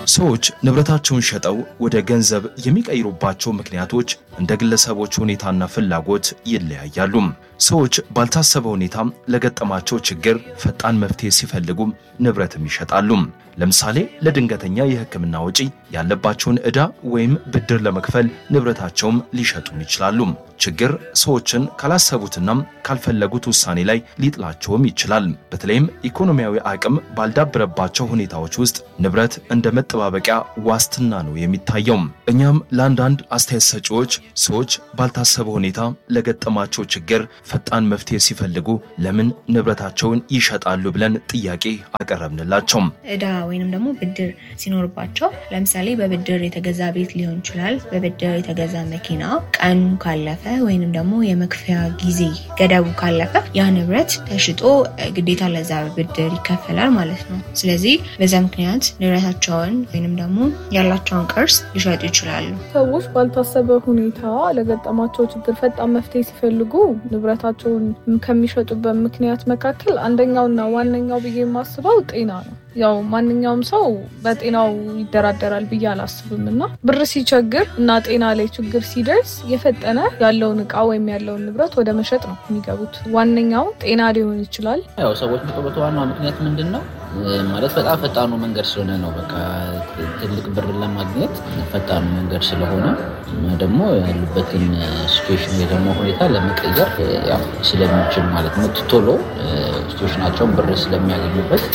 ሰዎች ንብረታቸውን ሸጠው ወደ ገንዘብ የሚቀይሩባቸው ምክንያቶች እንደ ግለሰቦች ሁኔታና ፍላጎት ይለያያሉ። ሰዎች ባልታሰበ ሁኔታ ለገጠማቸው ችግር ፈጣን መፍትሄ ሲፈልጉ ንብረትም ይሸጣሉ። ለምሳሌ ለድንገተኛ የሕክምና ወጪ ያለባቸውን ዕዳ ወይም ብድር ለመክፈል ንብረታቸውም ሊሸጡም ይችላሉ። ችግር ሰዎችን ካላሰቡትና ካልፈለጉት ውሳኔ ላይ ሊጥላቸውም ይችላል። በተለይም ኢኮኖሚያዊ አቅም ባልዳበረባቸው ሁኔታዎች ውስጥ ንብረት እንደ መጠባበቂያ ዋስትና ነው የሚታየው። እኛም ለአንዳንድ አስተያየት ሰጪዎች ሰዎች ባልታሰበ ሁኔታ ለገጠማቸው ችግር ፈጣን መፍትሄ ሲፈልጉ ለምን ንብረታቸውን ይሸጣሉ ብለን ጥያቄ አቀረብንላቸው። ዕዳ ወይንም ደግሞ ብድር ሲኖርባቸው ለምሳሌ በብድር የተገዛ ቤት ሊሆን ይችላል። በብድር የተገዛ መኪና ቀኑ ካለፈ ወይንም ደግሞ የመክፈያ ጊዜ ገደቡ ካለፈ ያ ንብረት ተሽጦ ግዴታ ለዛ ብድር ይከፈላል ማለት ነው። ስለዚህ በዛ ምክንያት ንብረታቸውን ወይንም ደግሞ ያላቸውን ቅርስ ሊሸጡ ይችላሉ። ሰዎች ባልታሰበ ሁኔታ ለገጠማቸው ችግር ፈጣን መፍትሄ ሲፈልጉ ንብረታቸውን ከሚሸጡበት ምክንያት መካከል አንደኛውና ዋነኛው ብዬ የማስበው ጤና ነው። ያው ማንኛውም ሰው በጤናው ይደራደራል ብዬ አላስብም እና ብር ሲቸግር እና ጤና ላይ ችግር ሲደርስ የፈጠነ ያለውን እቃ ወይም ያለውን ንብረት ወደ መሸጥ ነው የሚገቡት። ዋነኛው ጤና ሊሆን ይችላል። ያው ሰዎች የሚጠበቱ ዋናው ምክንያት ምንድን ነው ማለት በጣም ፈጣኑ መንገድ ስለሆነ ነው። በቃ ትልቅ ብር ለማግኘት ፈጣኑ መንገድ ስለሆነ ደግሞ ያሉበትን ሲቹዌሽን ወይ ደግሞ ሁኔታ ለመቀየር ያው ስለሚችል ማለት ነው። ቶሎ ሲቹዌሽናቸውን ብር ስለሚያገኙበት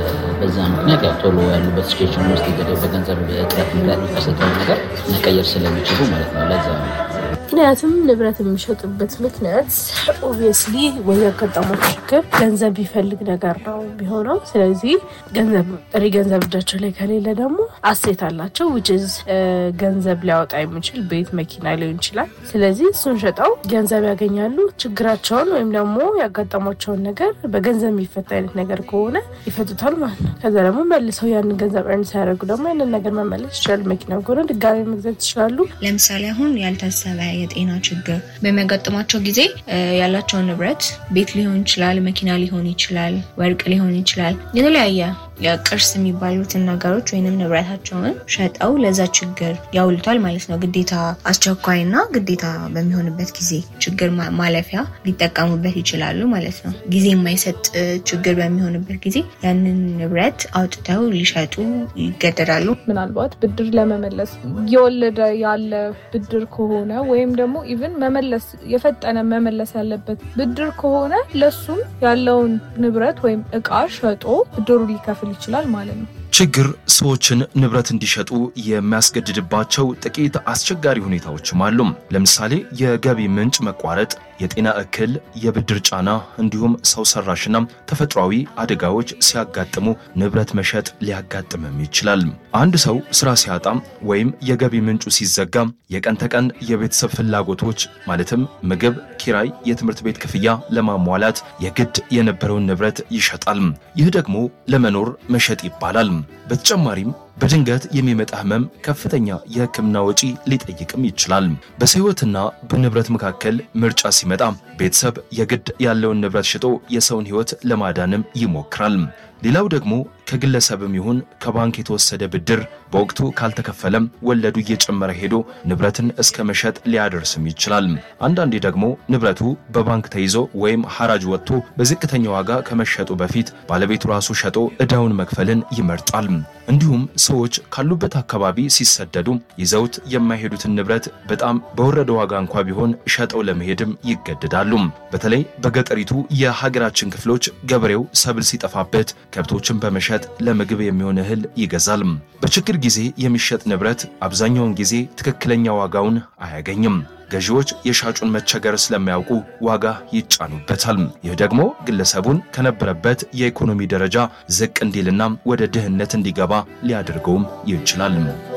በዛ ምክንያት ያው ቶሎ ያሉበት ሲቹዌሽን ውስጥ በገንዘብ እጥረት ምክንያት የሚከሰተውን ነገር መቀየር ስለሚችሉ ማለት ነው። ለዛ ነው። ምክንያቱም ንብረት የሚሸጡበት ምክንያት ኦብቪየስሊ ወይ ያጋጠመው ችግር ገንዘብ ቢፈልግ ነገር ነው ቢሆነው። ስለዚህ ገንዘብ ጥሪ ገንዘብ እጃቸው ላይ ከሌለ ደግሞ አሴት አላቸው ውጭዝ ገንዘብ ሊያወጣ የሚችል ቤት፣ መኪና ሊሆን ይችላል። ስለዚህ እሱን ሸጠው ገንዘብ ያገኛሉ። ችግራቸውን ወይም ደግሞ ያጋጠሟቸውን ነገር በገንዘብ የሚፈታ አይነት ነገር ከሆነ ይፈቱታል ማለት ነው። ከዛ ደግሞ መልሰው ያንን ገንዘብ እርን ሲያደርጉ ደግሞ ያንን ነገር መመለስ ይችላሉ። መኪና ከሆነ ድጋሚ መግዛት ይችላሉ። ለምሳሌ አሁን ያልታሰበ የጤና ችግር በሚያጋጥማቸው ጊዜ ያላቸውን ንብረት ቤት ሊሆን ይችላል፣ መኪና ሊሆን ይችላል፣ ወርቅ ሊሆን ይችላል፣ የተለያየ የቅርስ የሚባሉትን ነገሮች ወይንም ንብረታቸውን ሸጠው ለዛ ችግር ያውሉታል ማለት ነው። ግዴታ አስቸኳይና ግዴታ በሚሆንበት ጊዜ ችግር ማለፊያ ሊጠቀሙበት ይችላሉ ማለት ነው። ጊዜ የማይሰጥ ችግር በሚሆንበት ጊዜ ያንን ንብረት አውጥተው ሊሸጡ ይገደዳሉ። ምናልባት ብድር ለመመለስ እየወለደ ያለ ብድር ከሆነ ወይም ደግሞ ኢቭን መመለስ የፈጠነ መመለስ ያለበት ብድር ከሆነ ለሱም ያለውን ንብረት ወይም እቃ ሸጦ ብድሩ ሊከፍል ይችላል ማለት ነው። ችግር ሰዎችን ንብረት እንዲሸጡ የሚያስገድድባቸው ጥቂት አስቸጋሪ ሁኔታዎችም አሉ። ለምሳሌ የገቢ ምንጭ መቋረጥ፣ የጤና እክል፣ የብድር ጫና እንዲሁም ሰው ሰራሽና ተፈጥሯዊ አደጋዎች ሲያጋጥሙ ንብረት መሸጥ ሊያጋጥምም ይችላል። አንድ ሰው ስራ ሲያጣ ወይም የገቢ ምንጩ ሲዘጋ የቀን ተቀን የቤተሰብ ፍላጎቶች ማለትም ምግብ፣ ኪራይ፣ የትምህርት ቤት ክፍያ ለማሟላት የግድ የነበረውን ንብረት ይሸጣል። ይህ ደግሞ ለመኖር መሸጥ ይባላል። በተጨማሪም በድንገት የሚመጣ ህመም ከፍተኛ የሕክምና ወጪ ሊጠይቅም ይችላል። በሕይወትና በንብረት መካከል ምርጫ ሲመጣ ቤተሰብ የግድ ያለውን ንብረት ሽጦ የሰውን ሕይወት ለማዳንም ይሞክራል። ሌላው ደግሞ ከግለሰብም ይሁን ከባንክ የተወሰደ ብድር በወቅቱ ካልተከፈለም ወለዱ እየጨመረ ሄዶ ንብረትን እስከ መሸጥ ሊያደርስም ይችላል። አንዳንዴ ደግሞ ንብረቱ በባንክ ተይዞ ወይም ሐራጅ ወጥቶ በዝቅተኛ ዋጋ ከመሸጡ በፊት ባለቤቱ ራሱ ሸጦ ዕዳውን መክፈልን ይመርጣል። እንዲሁም ሰዎች ካሉበት አካባቢ ሲሰደዱ ይዘውት የማይሄዱትን ንብረት በጣም በወረደ ዋጋ እንኳ ቢሆን ሸጠው ለመሄድም ይገደዳሉ። በተለይ በገጠሪቱ የሀገራችን ክፍሎች ገበሬው ሰብል ሲጠፋበት ከብቶችን በመሸጥ ለምግብ የሚሆን እህል ይገዛል። በችግር ጊዜ የሚሸጥ ንብረት አብዛኛውን ጊዜ ትክክለኛ ዋጋውን አያገኝም። ገዢዎች የሻጩን መቸገር ስለማያውቁ ዋጋ ይጫኑበታል። ይህ ደግሞ ግለሰቡን ከነበረበት የኢኮኖሚ ደረጃ ዝቅ እንዲልና ወደ ድህነት እንዲገባ ሊያደርገውም ይችላል።